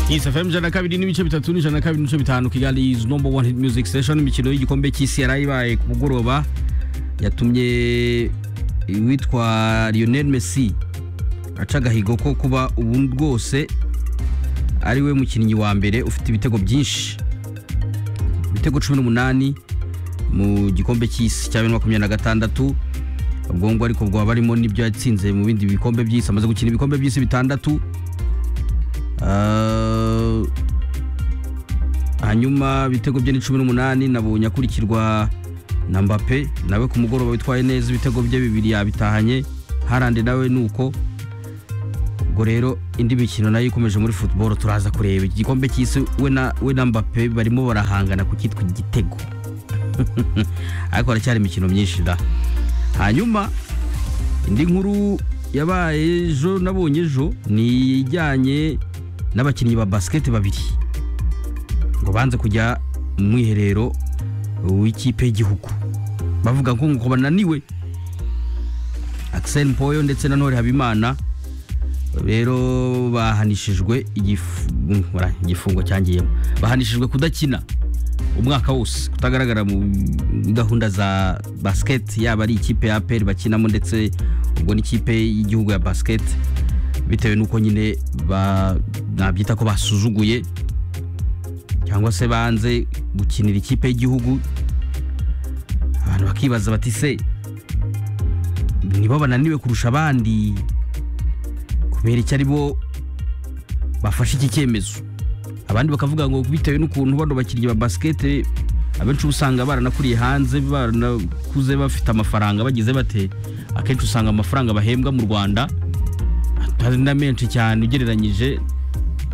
isfm ijana na kabiri n'ibice bitatu n'ijana na kabiri n'ibice bitanu kigali is number one hit music station imikino y'igikombe cy'isi yari ibaye ku mugoroba yatumye uwitwa lionel messi aca agahigo ko kuba ubu rwose ari we mukinnyi wa mbere ufite ibitego byinshi ibitego cumi n'umunani mu gikombe cy'isi cya bibiri na makumyabiri na gatandatu ubwo ngubwo ariko bwaba barimo n'ibyo yatsinze mu bindi bikombe by'isi amaze gukina ibikombe by'isi bitandatu Ah, hanyuma ibitego bye ni cumi n'umunani nabonye akurikirwa na mbappe nawe ku mugoroba witwaye neza ibitego bye bibiri yabitahanye harande nawe ni uko ubwo rero indi mikino nayo ikomeje muri football turaza kureba iki gikombe cy'isi we na we na mbappe barimo barahangana ku cyitwa igitego ariko haracyari imikino myinshi da hanyuma indi nkuru yabaye ejo nabonye ejo ni ijyanye n'abakinnyi ba basiketi babiri ngo banze kujya mu mwiherero w'ikipe y'igihugu bavuga ngo ngo bananiwe Axel Mpoyo ndetse na Ntore Habimana rero bahanishijwe igifu- mm, bora, igifungo cyangiyemo bahanishijwe kudakina umwaka wose kutagaragara mu gahunda za basket yaba ari ikipe ya APR bakinamo ndetse ubwo n'ikipe y'igihugu ya basket bitewe n'uko nyine ba- nabyita ko basuzuguye cyangwa se banze gukinira ikipe y'igihugu abantu bakibaza bati se nibo bananiwe kurusha abandi kubera icyo ari bo bafashe iki cyemezo abandi bakavuga ngo bitewe n'ukuntu bano bakinnyi ba basikete abenshi uba usanga baranakuriye hanze baranakuze bafite amafaranga bagize bate akenshi usanga amafaranga bahembwa mu rwanda atari na menshi cyane ugereranyije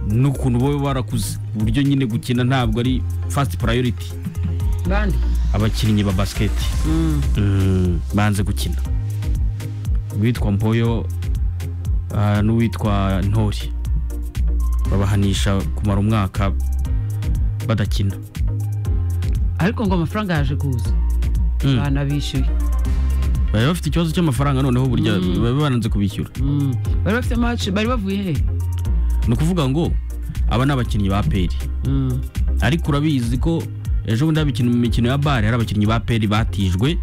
n'ukuntu baba barakuze ku buryo nyine gukina ntabwo ari fasiti purayoriti bande abakinnyi ba basikete Mm, banze gukina uwitwa mpoyo ah, n'uwitwa ntori babahanisha kumara umwaka badakina ariko ngo amafaranga yaje kuza Mm. banabishyuye bari bafite ikibazo cy'amafaranga noneho burya baba bananze kubishyura Mm. bari bafite match bari bavuye he ni ukuvuga ngo aba ni abakinnyi ba peri Mm. ariko urabizi ko ejo bundi habikina mu mikino ya bare hari abakinnyi ba peri batijwe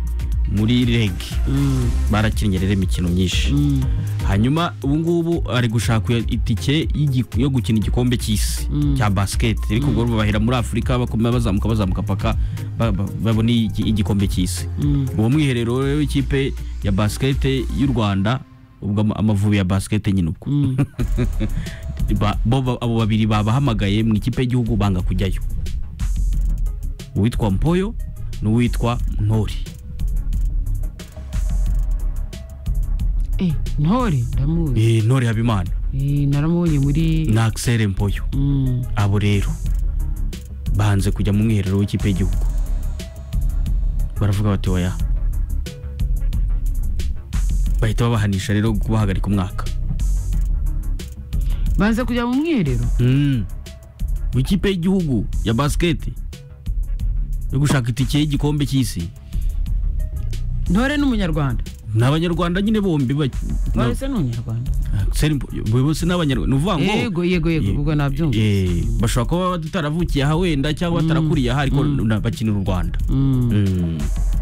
muri rege Mm. barakinnye rero imikino myinshi Mm. hanyuma ubu ngubu ari gushaka itike y'igi- yo gukina igikombe cy'isi Mm. cya basiketi ariko ubwo bahera muri afurika bakomeza bazamuka bazamuka paka ba- ba- babone igi- igikombe cy'isi Mm. uwo mwiherero rero w'ikipe ya basiketi y'u rwanda ubwo ama- amavubi ya basiketi nyine ubwo Mm. Ba- bo ba- abo babiri babahamagaye mu ikipe y'igihugu banga kujyayo uwitwa mpoyo n'uwitwa ntori Eh, ntore ndamuzi Eh, ntori habimana Eh, naramubonye muri na akisere mpoyo Mm. abo rero banze kujya mu mwiherero w'ikipe y'igihugu baravuga bati oya bahita babahanisha rero kubahagarika umwaka banze kujya mu mwiherero Mm. mu ikipe y'igihugu ya basiketi yo gushaka itike y'igikombe cy'isi ntore n'umunyarwanda ni abanyarwanda nyine bombi ba- na- ntore se ni umunyarwanda Seri- bose ni abanyarwanda ni ukuvuga ngo yego yego yego ubwo nabyumva Eh, bashobora kuba bataravukiye aha wenda cyangwa batarakuriye aha ariko na- bakinira u rwanda Mm. Mm.